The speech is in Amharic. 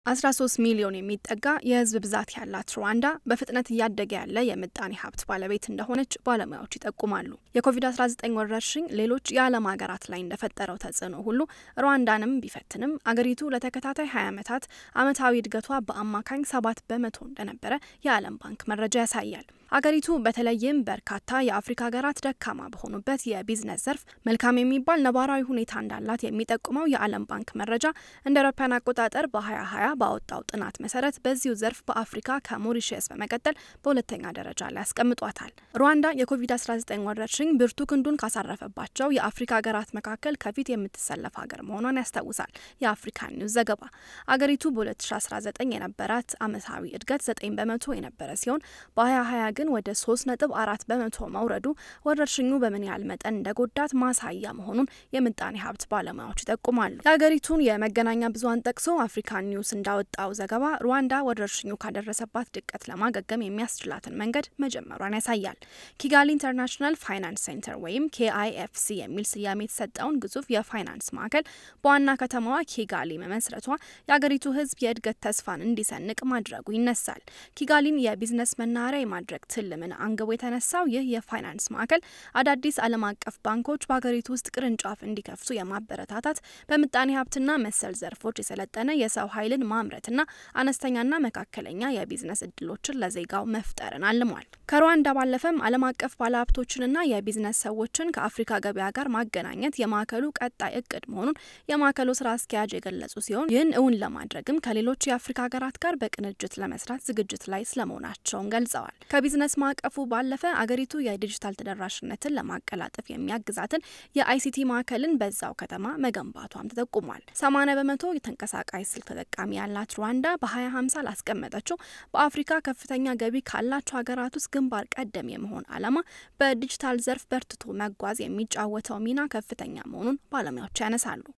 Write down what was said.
13 ሚሊዮን የሚጠጋ የሕዝብ ብዛት ያላት ሩዋንዳ በፍጥነት እያደገ ያለ የምጣኔ ሀብት ባለቤት እንደሆነች ባለሙያዎች ይጠቁማሉ። የኮቪድ-19 ወረርሽኝ ሌሎች የዓለም ሀገራት ላይ እንደፈጠረው ተጽዕኖ ሁሉ ሩዋንዳንም ቢፈትንም አገሪቱ ለተከታታይ 20 ዓመታት ዓመታዊ እድገቷ በአማካኝ 7 በመቶ እንደነበረ የዓለም ባንክ መረጃ ያሳያል። አገሪቱ በተለይም በርካታ የአፍሪካ ሀገራት ደካማ በሆኑበት የቢዝነስ ዘርፍ መልካም የሚባል ነባራዊ ሁኔታ እንዳላት የሚጠቁመው የዓለም ባንክ መረጃ እንደ አውሮፓውያን አቆጣጠር በ2020 ባወጣው ጥናት መሰረት በዚሁ ዘርፍ በአፍሪካ ከሞሪሸስ በመቀጠል በሁለተኛ ደረጃ ላይ ያስቀምጧታል። ሩዋንዳ የኮቪድ-19 ወረርሽኝ ብርቱ ክንዱን ካሳረፈባቸው የአፍሪካ ሀገራት መካከል ከፊት የምትሰለፍ ሀገር መሆኗን ያስታውሳል የአፍሪካ ኒውስ ዘገባ። አገሪቱ በ2019 የነበራት ዓመታዊ እድገት 9 በመቶ የነበረ ሲሆን በ2020 ግን ወደ 3.4 በመቶ መውረዱ ወረርሽኙ በምን ያህል መጠን እንደጎዳት ማሳያ መሆኑን የምጣኔ ሀብት ባለሙያዎች ይጠቁማሉ። የሀገሪቱን የመገናኛ ብዙኃን ጠቅሶ አፍሪካን ኒውስ እንዳወጣው ዘገባ ሩዋንዳ ወረርሽኙ ካደረሰባት ድቀት ለማገገም የሚያስችላትን መንገድ መጀመሯን ያሳያል። ኪጋሊ ኢንተርናሽናል ፋይናንስ ሴንተር ወይም ኬአይኤፍሲ የሚል ስያሜ የተሰጠውን ግዙፍ የፋይናንስ ማዕከል በዋና ከተማዋ ኪጋሊ መመስረቷ የአገሪቱ ሕዝብ የእድገት ተስፋን እንዲሰንቅ ማድረጉ ይነሳል። ኪጋሊን የቢዝነስ መናኸሪያ የማድረግ ትልምን አንግቦ የተነሳው ይህ የፋይናንስ ማዕከል አዳዲስ ዓለም አቀፍ ባንኮች በሀገሪቱ ውስጥ ቅርንጫፍ እንዲከፍቱ የማበረታታት በምጣኔ ሀብትና መሰል ዘርፎች የሰለጠነ የሰው ኃይልን ማምረትና አነስተኛና መካከለኛ የቢዝነስ እድሎችን ለዜጋው መፍጠርን አልሟል። ከሩዋንዳ ባለፈም ዓለም አቀፍ ባለሀብቶችንና የቢዝነስ ሰዎችን ከአፍሪካ ገበያ ጋር ማገናኘት የማዕከሉ ቀጣይ እቅድ መሆኑን የማዕከሉ ስራ አስኪያጅ የገለጹ ሲሆን ይህን እውን ለማድረግም ከሌሎች የአፍሪካ ሀገራት ጋር በቅንጅት ለመስራት ዝግጅት ላይ ስለመሆናቸውን ገልጸዋል። ከቢዝነስ ማዕቀፉ ባለፈ አገሪቱ የዲጂታል ተደራሽነትን ለማቀላጠፍ የሚያግዛትን የአይሲቲ ማዕከልን በዛው ከተማ መገንባቷም ተጠቁሟል። 80 በመቶ የተንቀሳቃሽ ስልክ ተጠቃሚ ያላት ሩዋንዳ በ2050 ላስቀመጠችው በአፍሪካ ከፍተኛ ገቢ ካላቸው ሀገራት ውስጥ ግንባር ቀደም የመሆን ዓላማ በዲጂታል ዘርፍ በርትቶ መጓዝ የሚጫወተው ሚና ከፍተኛ መሆኑን ባለሙያዎች ያነሳሉ።